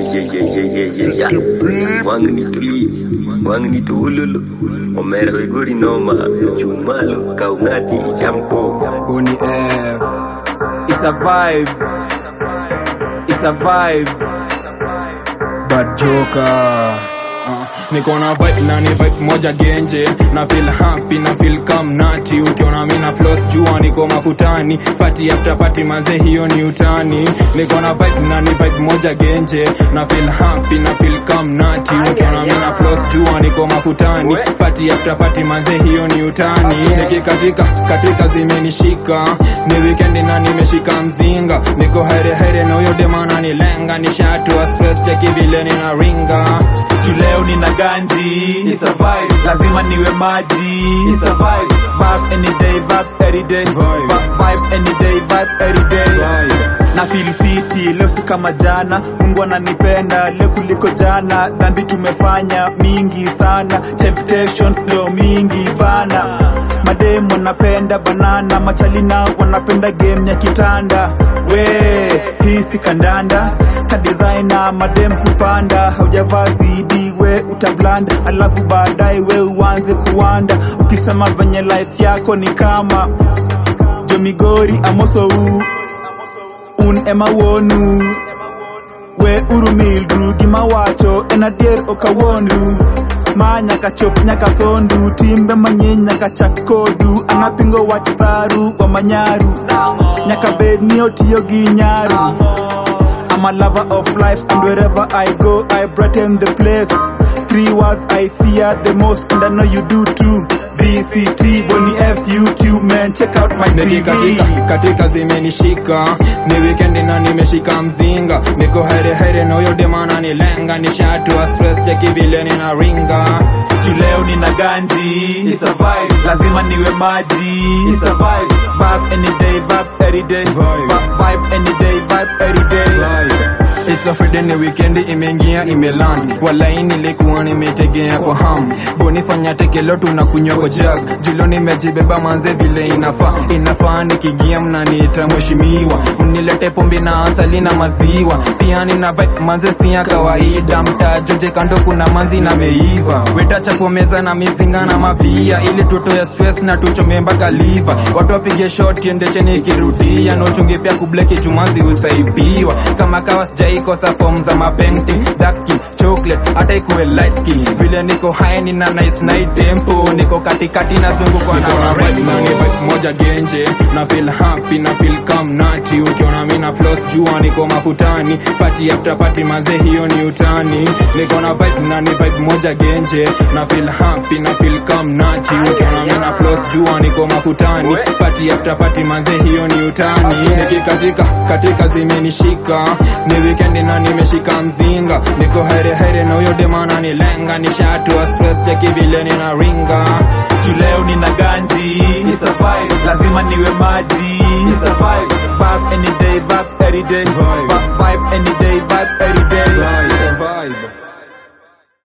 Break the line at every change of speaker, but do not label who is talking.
wangnituliza wangnituululu omera wegori noma chumalo kaungati champo
Boni F. It's a vibe. It's a vibe. Bad Joker. Uh, niko na vibe na ni vibe moja genje na feel happy na feel calm nati ukiona mimi na floss jua niko makutani party after party manze hiyo ni utani niko na vibe na ni vibe moja genje na feel happy na feel calm nati ukiona mimi na floss jua niko makutani party after party manze hiyo ni utani nikikatika katika zimenishika ni weekend na nimeshika mzinga niko here here na huyo dema ananilenga nishatua stress cheki vile nina ringa
juu leo nina ganji It's a vibe. lazima niwe maji It's a vibe. Vibe any day, vibe every day. Vibe, vibe any day, vibe every day. na feel fiti leo si kama jana mungu ananipenda leo kuliko jana dhambi tumefanya mingi sana temptations leo mingi bana mademu wanapenda banana machalina wanapenda game ya kitanda we hii si kandanda ka designer madem kupanda haujavaa zidi we utablanda alafu baadaye we uanze kuwanda ukisema venye life yako ni kama jomigori amosou un ema wonu we urumilru gima wacho en adier okawonru ma nyaka chop nyaka sondu timbe mang'eny nyaka chak kodu anapingo wach saru wa manyaru nyaka bed ni otiyo gi nyaru I'm a lover of life and wherever I go I brighten the place Three words I fear the most and I know you do too VCT, Bonnie F, YouTube man, check out my
nikikatika
CV
katika zimenishika ni weekend na nimeshika mzinga niko here here na huyo dema ananilenga nishatua stress cheki vile nina ringa
juu leo nina ganji It's a vibe. lazima niwe maji It's a vibe. Vibe any day, vibe every day. Vibe, vibe any day, vibe every day.
It's a Friday ni weekend imeingia imeland walai nilikuwa nimetegea kwa ham bonifanya tekelo tunakunywa kwa jag julo nimejibeba manze vile inafaa inafaa nikiingia mnaniita mheshimiwa mnilete pombe na asali na maziwa pia nina vibe manze si ya kawaida mtajoje kando kuna manzi na meiva wetacha kwa meza na mizinga na mabia ili tutoe stress na tuchome mpaka liva watu wapige shot ende cheni ikirudia na uchunge pia kubleki chumazi usaibiwa kama kawa sijaikosa form za mapenti dark skin chocolate hata ikuwe light skin vile niko high nina nice night tempo niko katikati na zungukwa na vibe na ni vibe moja genje na feel happy na feel calm nati ukiona mimi na floss jua niko makutani party after party manze hiyo ni utani niko na vibe na ni vibe moja genje na feel happy na feel calm nati ukiona mimi na floss jua niko makutani party after party manze hiyo ni utani nikikatika katika zimenishika ni weekend na nimeshika mzinga niko here here na huyo dema ananilenga nishatua stress cheki vile nina ringa
juu leo nina ganji It's a vibe. lazima niwe maji It's a vibe. Vibe any day, vibe every day. Vibe, vibe any day, vibe every day.